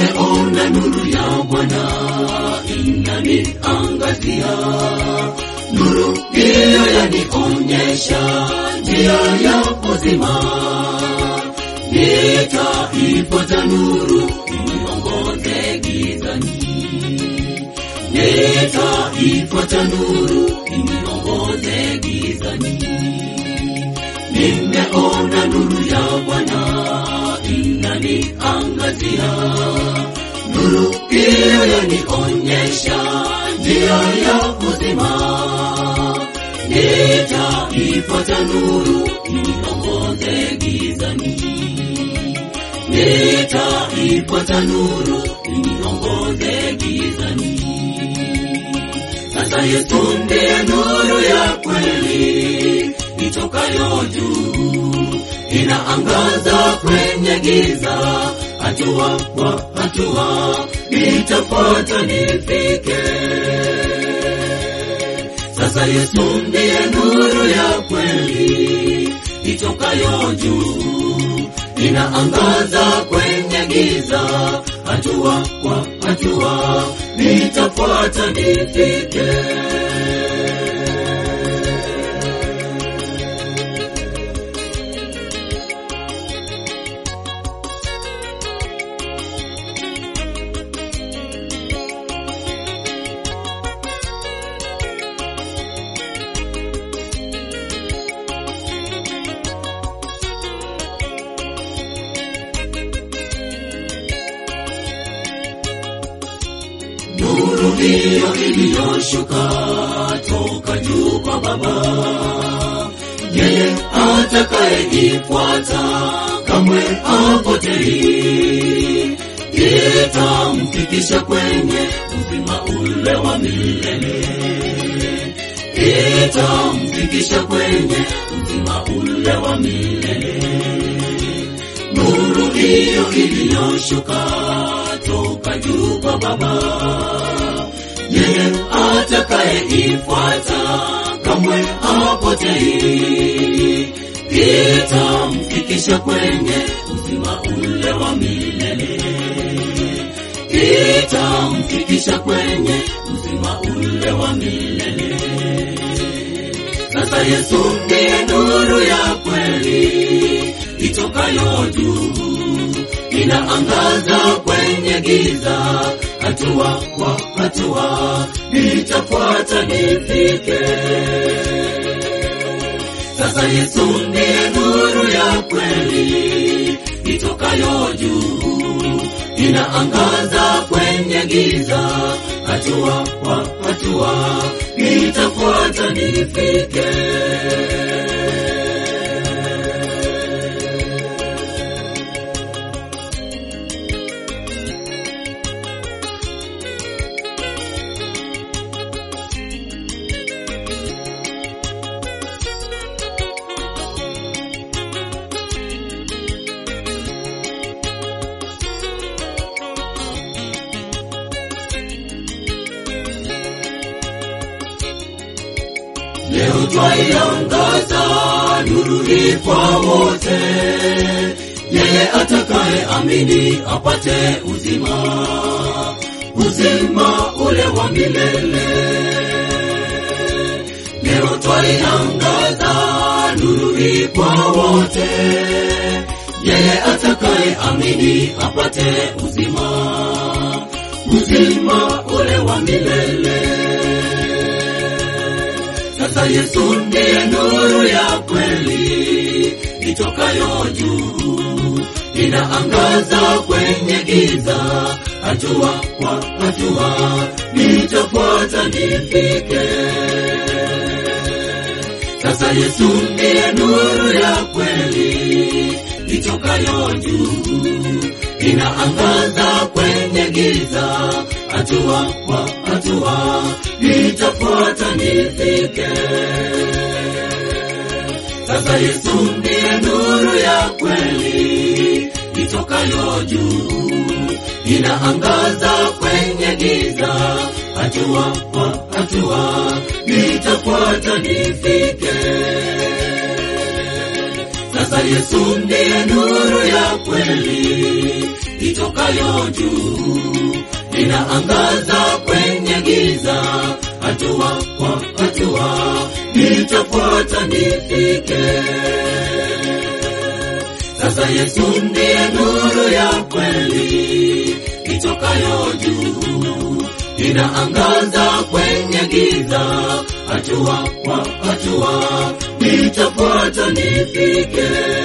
nimeona nuru ya Bwana inaniangazia, nuru hiyo yanionyesha njia ya uzima. Nitaifuata nuru iniongoze gizani, nitaifuata nuru iniongoze gizani. Nimeona nuru ya Bwana inaniangazia, nuru hiyo yanionyesha njia ya uzima. Nitaifuata nuru iniongoze gizani, nitaifuata nuru iniongoze gizani. Sasa Yesu ndiye nuru ya kweli itokayo juu, inaangaza kwenye giza, hatua kwa hatua nitafuata nifike. Sasa Yesu ndiye nuru ya kweli itokayo juu, inaangaza kwenye giza, hatua kwa hatua nitafuata nifike. nuru hiyo iliyoshuka toka juu kwa Baba. Yeye atakayeifuata kamwe hapotei, itamfikisha kwenye uzima ule wa milele, itamfikisha kwenye uzima ule wa milele nuru hiyo iliyoshuka toka juu kwa Baba. Yeye atakayeifuata kamwe hapotei, itamfikisha kwenye uzima ule wa milele, itamfikisha kwenye uzima ule wa milele. Sasa Yesu ndiye nuru ya kweli itokayo juu, inaangaza kwenye giza, hatua kwa hatua nitafuata nifike. Sasa Yesu ndiye nuru ya kweli itokayo juu, inaangaza kwenye giza, hatua kwa hatua nitafuata nifike. Leo twaiangaza nuru hii kwa wote, yeye atakaye amini apate uzima, uzima ule wa milele. Leo twaiangaza nuru hii kwa wote, yeye atakaye amini apate uzima, uzima ule wa milele. Sasa Yesu ndiye nuru ya kweli itokayo juu, inaangaza kwenye giza, hatua kwa hatua nitafuata nifike. Sasa Yesu ndiye nuru ya kweli itokayo juu, inaangaza kwenye giza, hatua kwa hatua nitafuata nifike. Sasa Yesu ndiye nuru ya kweli itokayo juu, inaangaza kwenye giza, hatua kwa hatua nitafuata nifike. Sasa Yesu ndiye nuru ya kweli itokayo juu, inaangaza kwenye giza, hatua kwa hatua nitafuata nifike. Sasa Yesu ndiye nuru ya kweli itokayo juu, inaangaza kwenye giza, hatua kwa hatua nitafuata nifike.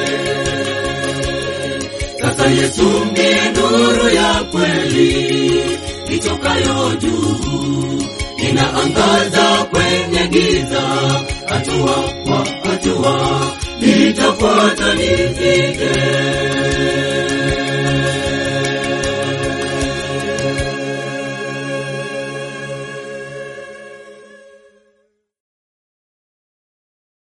Sasa Yesu ndiye nuru ya kweli itokayo juu, inaangaza kwenye giza, hatua kwa hatua nitafuata nifike.